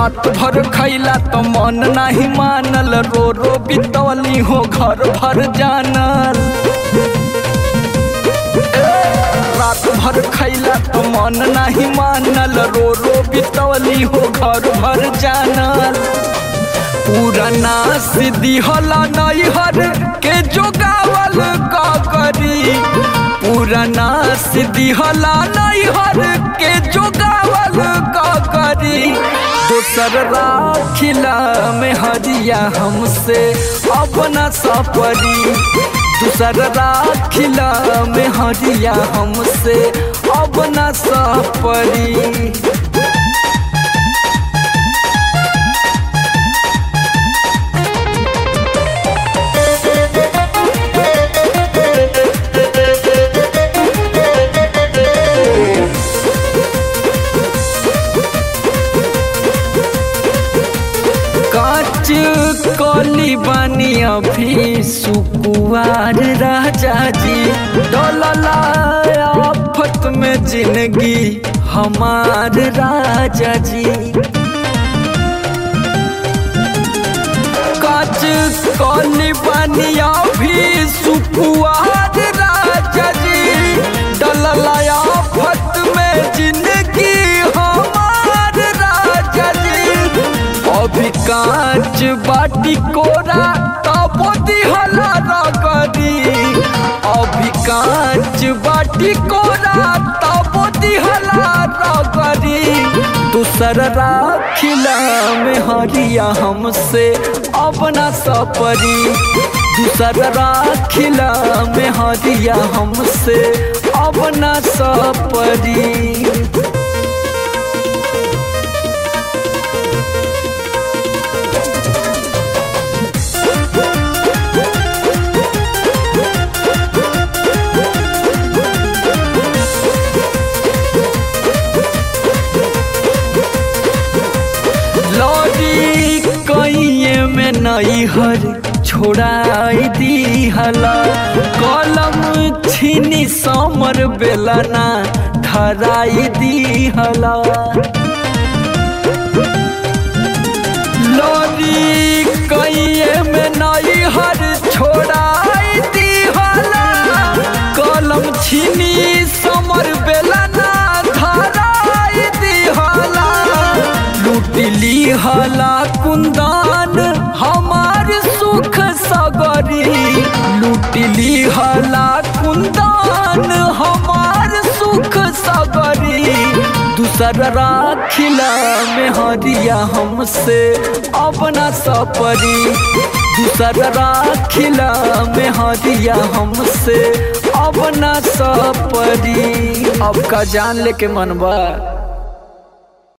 रात भर खैला तो मन नहीं मानल रो रो बितौली हो घर भर जानल रात भर खैला तो मन नहीं मानल रो रो बितौली हो घर भर जानल पुराना सिद्धि होला नैहर के जोगावल का करी पुराना सिद्धि होला नैहर के जोगावल का करी दोसर राखिला में हरिया हमसे अपना सपरी दूसर राखिला में हरिया हमसे अपना सपरी काच कली बानी अभी सुकुआर राजा जी डोलला आफत में जिंदगी हमार राजा जी काच कली बानी अभी सुकुआर राजा जी डोलला आफत में जिंदगी हमार राजा जी अभी कांच बाटी कोरा तबो दिहला रगरी अभी कांच बाटी कोरा तबो दिहला रगरी दूसर राखिला में हरिया हमसे अपना सपरी दूसर राखिला में हरिया हमसे अपना सपरी लौरी कइये में नई हर छोड़ाई दी हला कलम छीनी समर बेलना धराई दी हला लौरी कइये में नई हर छोड़ाई दी हला कलम छीनी समर बेलना धराई दी हला लूटली हला कुंदन हमार सुख सगरी लूटली हला कुंदन हमार सुख सगरी दूसर राखिला में हरिया हमसे अपना सपरी दूसर राखिला में हरिया हमसे अपना सपरी अब का जान लेके मनवा